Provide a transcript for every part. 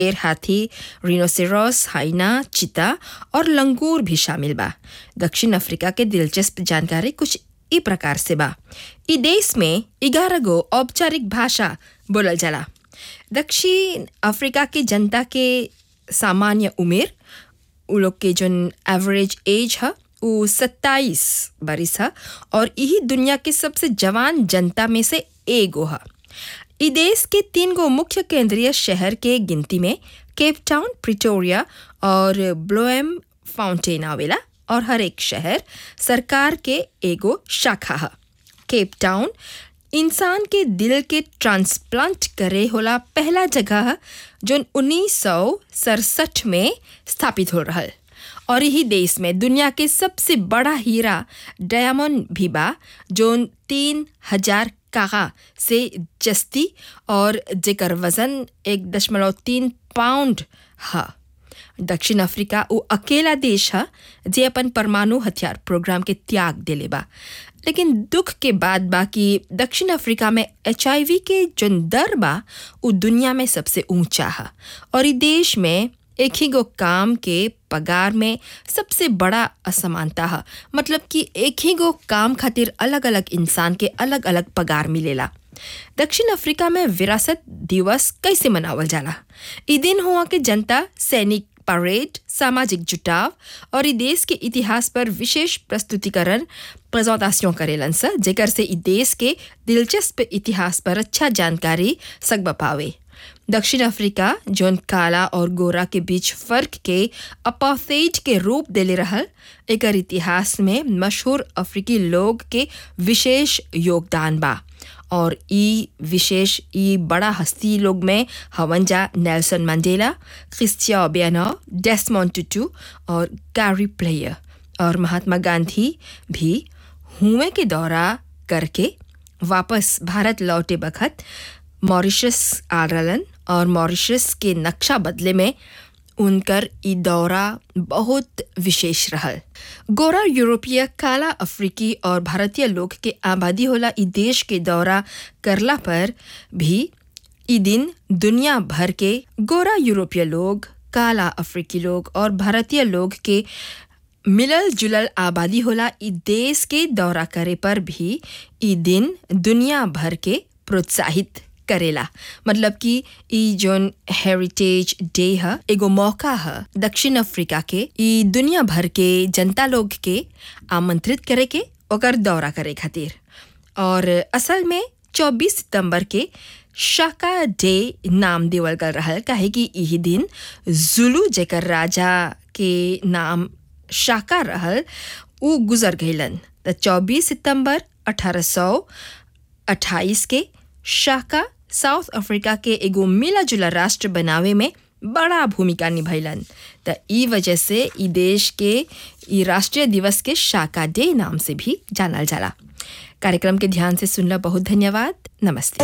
शेर हाथी रिनोसेरॉस हाइना चीता और लंगूर भी शामिल बा दक्षिण अफ्रीका के दिलचस्प जानकारी कुछ ई प्रकार से बा ई देश में ग्यारह गो औपचारिक भाषा बोलल जाला दक्षिण अफ्रीका के जनता के सामान्य उम्र उ लोग के जोन एवरेज एज है वो सत्ताईस बरिस है और यही दुनिया के सबसे जवान जनता में से एगो है ई देश के तीन गो मुख्य केंद्रीय शहर के गिनती में केप टाउन प्रिटोरिया और ब्लोएम फाउंटेन आवेला और हर एक शहर सरकार के एगो शाखा है केप टाउन इंसान के दिल के ट्रांसप्लांट करे होला पहला जगह है जोन उन्नीस सौ सड़सठ में स्थापित हो रहा और यही देश में दुनिया के सबसे बड़ा हीरा डायमंड भी बा जोन तीन हजार कागा से जस्ती और जेकर वजन एक दशमलव तीन पाउंड है दक्षिण अफ्रीका वो अकेला देश है जे अपन परमाणु हथियार प्रोग्राम के त्याग देले बा लेकिन दुख के बाद बा कि दक्षिण अफ्रीका में एच के जोन दर बा वो दुनिया में सबसे ऊंचा है और ई देश में एक ही गो काम के पगार में सबसे बड़ा असमानता है मतलब कि एक ही गो काम खातिर अलग अलग इंसान के अलग अलग पगार मिलेला दक्षिण अफ्रीका में विरासत दिवस कैसे मनावल जाला ई दिन हुआ के जनता सैनिक परेड सामाजिक जुटाव और ई देश के इतिहास पर विशेष प्रस्तुतिकरण प्रेजेंटेशन करेलन स जेकर से ई देश के दिलचस्प इतिहास पर अच्छा जानकारी सकब पावे दक्षिण अफ्रीका जोन काला और गोरा के बीच फर्क के अपाथेज के रूप देले रहल एकर इतिहास में मशहूर अफ्रीकी लोग के विशेष योगदान बा और ई विशेष ई बड़ा हस्ती लोग में हवंजा नेल्सन मंडेला क्रिस्टिया ओबियानो डेस्मोंड टुटू और गैरी प्लेयर और महात्मा गांधी भी हुए के दौरा करके वापस भारत लौटे बखत मॉरिशस आ रहलन और मॉरिशस के नक्शा बदले में उनकर ई दौरा बहुत विशेष रहल गोरा यूरोपीय काला अफ्रीकी और भारतीय लोग के आबादी होला ई देश के दौरा करला पर भी ई दिन दुनिया भर के गोरा यूरोपीय लोग काला अफ्रीकी लोग और भारतीय लोग के मिलल जुलल आबादी होला ई देश के दौरा करे पर भी ई दिन दुनिया भर के प्रोत्साहित करेला मतलब कि ई जोन हेरिटेज डे है एगो मौका है दक्षिण अफ्रीका के ई दुनिया भर के जनता लोग के आमंत्रित करे के ओकर दौरा करे खातिर और असल में 24 सितंबर के शाका डे नाम देवल गल रहा काहे कि यही दिन जुलू जेकर राजा के नाम शाका रहल उ गुजर गईलन त 24 सितंबर 1828 के शाका साउथ अफ्रीका के एगो मिला जुला राष्ट्र बनावे में बड़ा भूमिका निभैलन त ई वजह से ई देश के ई राष्ट्रीय दिवस के शाका डे नाम से भी जानल जाला कार्यक्रम के ध्यान से सुनला बहुत धन्यवाद नमस्ते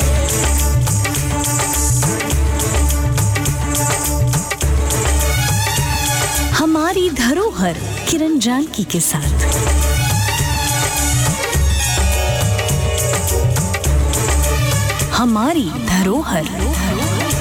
हमारी धरोहर किरण जानकी के साथ हमारी धरोहर